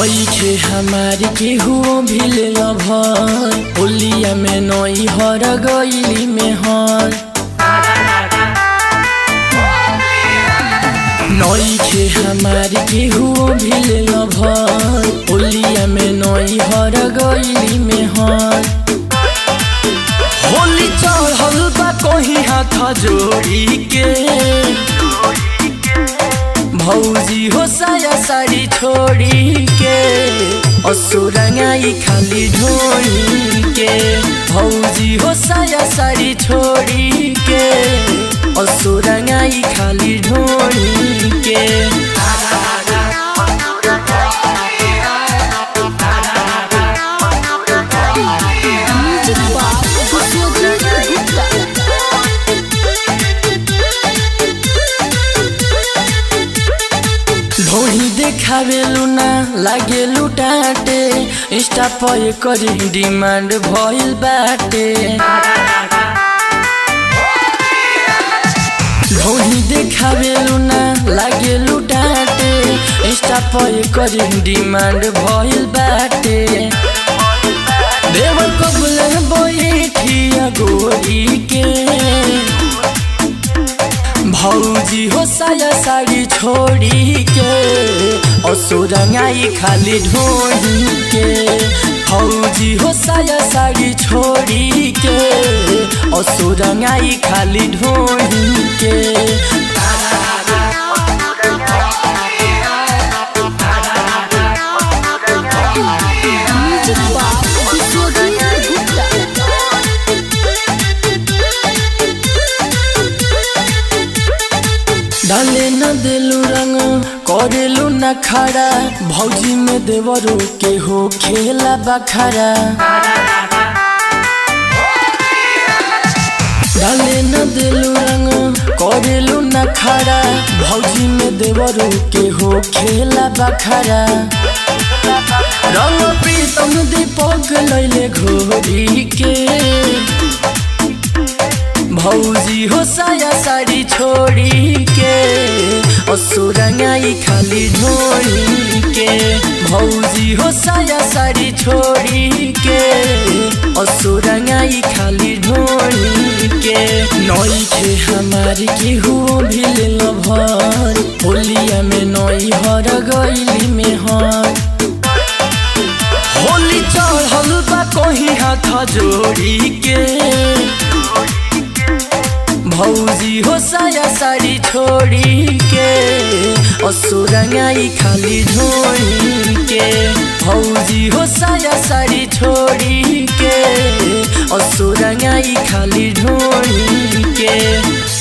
नईखे हमारी केहू भिल लभर होलिया में नई हर गईली में हर नईखे हमारी केहू भिल लभर होलिया में नई हर गईली में हर होली चढ़ल बा कहीं हाथ जोड़ी के भौजी हो साया साड़ी छोड़ी के असुरंगाई खाली ढोड़ी के भौजी हो साया साड़ी छोड़ी के असुरंगाई खाली ढोड़ी के म्यूजिक बाय विश्वजीत गुप्ता ढोही देखावेलु ना लागे लुटाटे इंस्टा पर करी डिमांड भइल बाटे ढोही देखावेलु ना लागे लुटाटे इंस्टा पर करी डिमांड भइल बाटे देवर कबुल बैठिया गोरी के भौजी हो साया साड़ी छोड़ी के असुरंगाई खाली ढोही के भौजी हो साया साड़ी छोड़ी के असुरंगाई खाली ढोही के म्यूजिक बाय विश्वजीत गुप्ता डाले न दिलू रंग करेलू न खड़ा भौजी में देवरो के हो खेला बखरा डाले न दिलू रंग करेलू न खड़ा भौजी में देवरो के हो खेला बखरा रंग प्रीतम दीपक लैले घोरी के भौजी हो साया साड़ी छोड़ी के असुरंगाई खाली ढोड़ी के भौजी हो साया साड़ी छोड़ी के असुरंगाई खाली ढोड़ी के नई खे हमारी केहू भिल लभर होलिया में नई हर गईली में हर होली चढ़ल बा कहीं हाथ जोड़ी के भौजी हो साया साड़ी छोड़ी के असुरंगाई खाली ढोड़ी के भौजी हो साया साड़ी छोड़ी के असुरंगाई खाली ढोड़ी के